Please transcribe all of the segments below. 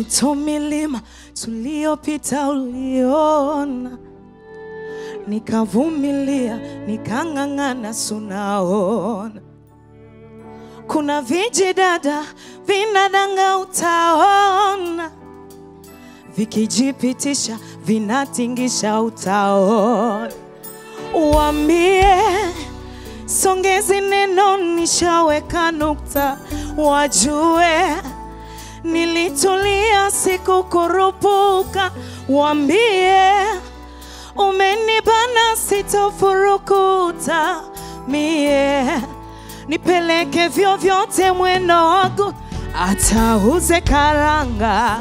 mito milima tuliyopita uliona nikavumilia nikang'ang'ana sunaona kuna vijidada vinadanga utaona vikijipitisha vinatingisha utaona wambie songezi neno nishaweka nukta wajue nilitulia sikukurupuka wambie umenibana sitofurukuta mie nipeleke vyovyote mwendo wangu atauze karanga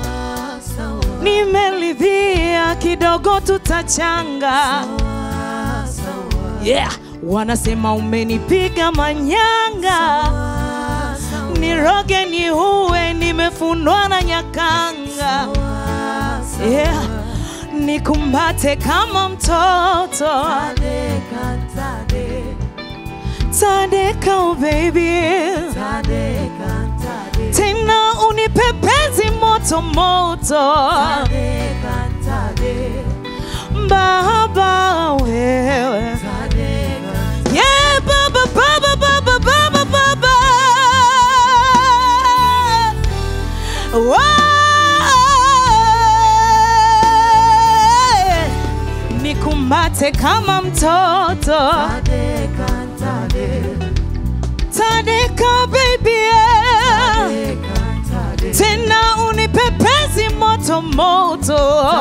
nimelidhia kidogo tutachanga yeah. wanasema umenipiga manyanga niroge ni uwe nimefundwa na nyakanga yeah. nikumbate kama mtoto tadeka oh baby tena unipepezi moto moto baba wewe yeah baba baba baba baba baba Wow. nikumbate kama mtoto tadeka baby yeah. tena unipepezi moto moto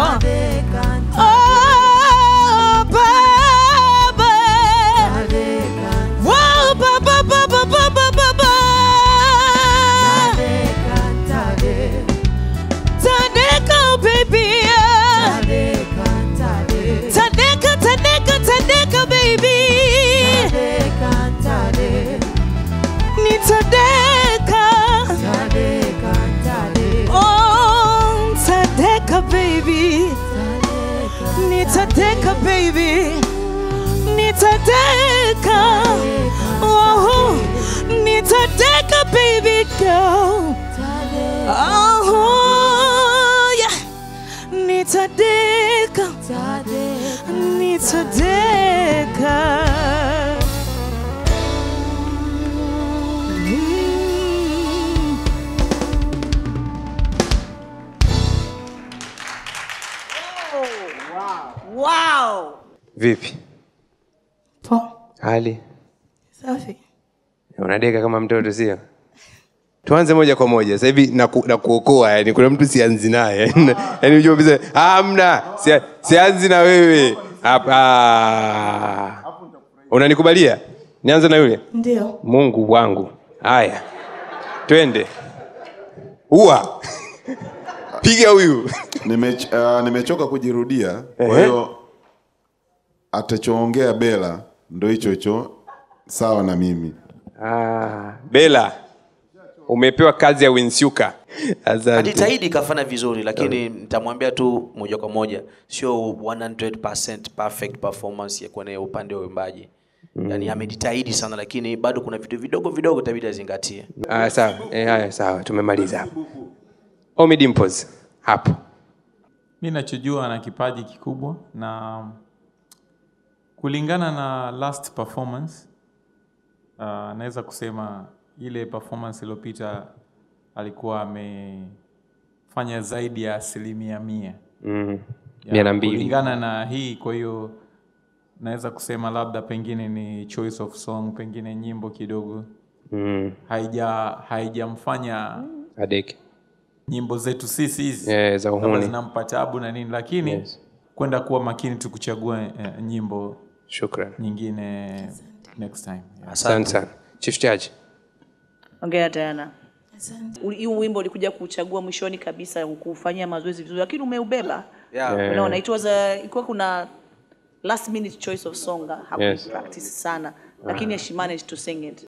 oh, baba wow, baba baba baba baba tadeka baby yeah. tadeka tadeka tadeka baby nitadeka oh tadeka baby nitadeka baby nitadeka oh nitadeka baby girl oh yeah nitadeka nitadeka Mm. Wow. Vipi Poa. hali? Safi. Unadeka kama mtoto sio? Tuanze moja kwa moja sasa hivi na, ku, na kuokoa yani, kuna mtu sianzi naye yani, unajua kabisa hamna, sia- sianzi na wewe hapa. Unanikubalia nianze na yule? Ndio. Mungu wangu, haya twende, ua piga huyu Nime, uh, nimechoka kujirudia, kwa Ehe. hiyo atachoongea Bela ndo hicho hicho sawa na mimi. Ah, Bela, umepewa kazi ya Winsuka. Asante. Ajitahidi kafanya vizuri, lakini nitamwambia tu moja kwa moja, sio 100% perfect performance ya kwenye upande wa uimbaji. Yani amejitahidi sana, lakini bado kuna vitu vidogo vidogo itabidi azingatie. Ah, sawa. Eh, haya sawa, tumemaliza hapo. Omi Dimples hapo. Mi nachojua ana kipaji kikubwa na kulingana na last performance uh, naweza kusema ile performance iliyopita alikuwa amefanya zaidi ya asilimia mia Mm. Ya, Mia na mbili. kulingana na hii kwa hiyo naweza kusema labda pengine ni choice of song pengine nyimbo kidogo Mm. haija haijamfanya Adeke. nyimbo zetu sisi hizi Eh, za kama uhuni. zinampa tabu na nini lakini Yes. kwenda kuwa makini tu kuchagua eh, nyimbo Shukran. nyingine next time yeah. Asante sana. Chief Judge. Ongea tena. Asante. Uli- Huu wimbo ulikuja kuchagua mwishoni kabisa kufanyia mazoezi vizuri, lakini umeubeba. Yeah. Eh. Unaona, it was a, ilikuwa kuna last minute choice of song hapo Yes. practice sana, lakini she managed to sing it